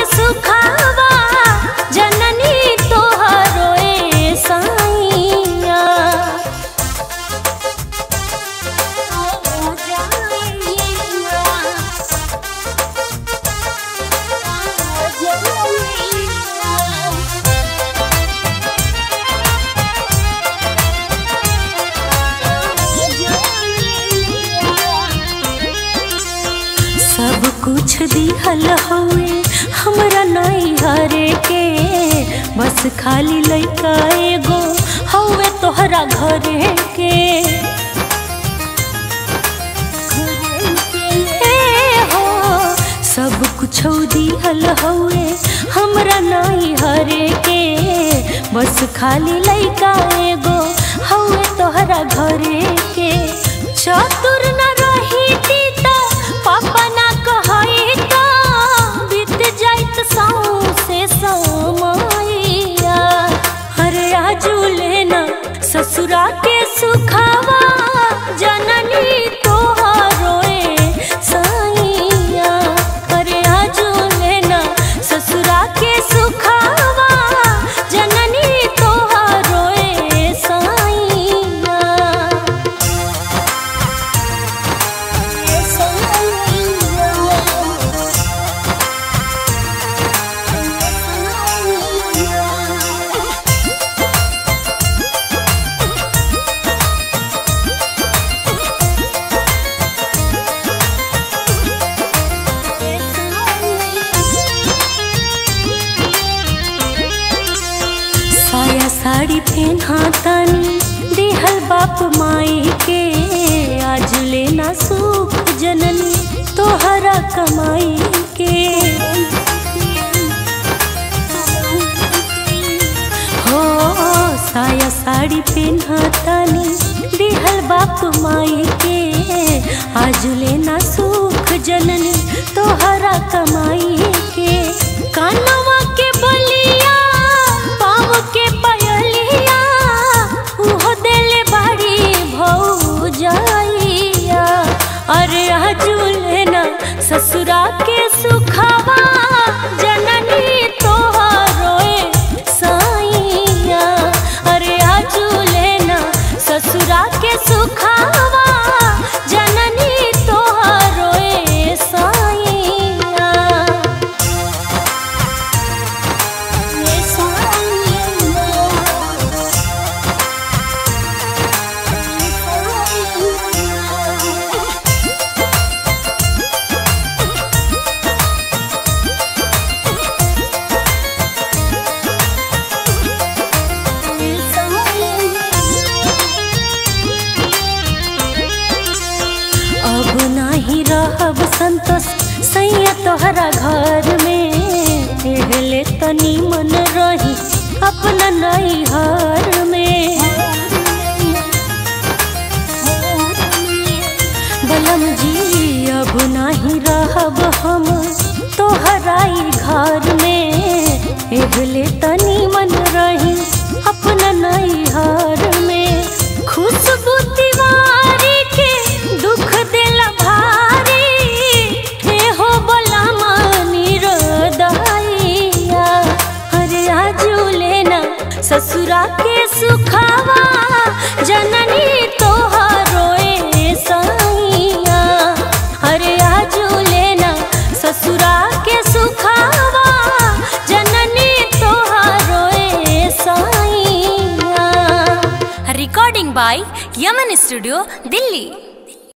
सुखावा जननी तोहरो ए साइया सब कुछ दिहल हुए हमरा नहीं हरे के बस खाली लइका एगो हवे तोहरा घरे के ए हो सब कुछ दिहल हुए हमरा नहीं हरे के बस खाली लइका एगो हवे तोहरा घरे के चतुर न रही तीता पापा ना कहई का बीत जाइत साऊ से समैया अरे आजू लेना ससुरा के सुखावा जननी तोहरो ए साइया अरे आजू लेना ससुरा के सुखावा जननी तोहरो ए साइया साया साड़ी पहना तानी देहल बाप माई के आज लेना सुख जननी तोहरा कमाई के हो साया साड़ी पहना तानी देहल बाप माई के आज लेना सुख जननी तोहरा कमाई के कानवा के बलिया पाँव के पयलिया उहो देले बाड़ी भौ जाइया अरे आजू लेना ससुरा के सुखावा जननी तोहरो ए साइया अरे आजू लेना ससुरा के सुखावा जननी तोहरो ए साइया अब नाही रहब संतोष सैया तोहरा घर में एहले तनी मन रही अपना नई घर में बलम जी अब नाही रहब हम तोहराई घर में एहले तनी मन रही अपना नई घर में खुशबू तिवारी के दुख देला भारी हे हो बोला मानी रोदाइया अरे आजू लेना ससुरा के सुखावा जननी तोहरो ए साइया अरे आजू लेना ससुरा के सुखावा जननी तोहरो ए साइया recording by Yaman Studio, Delhi.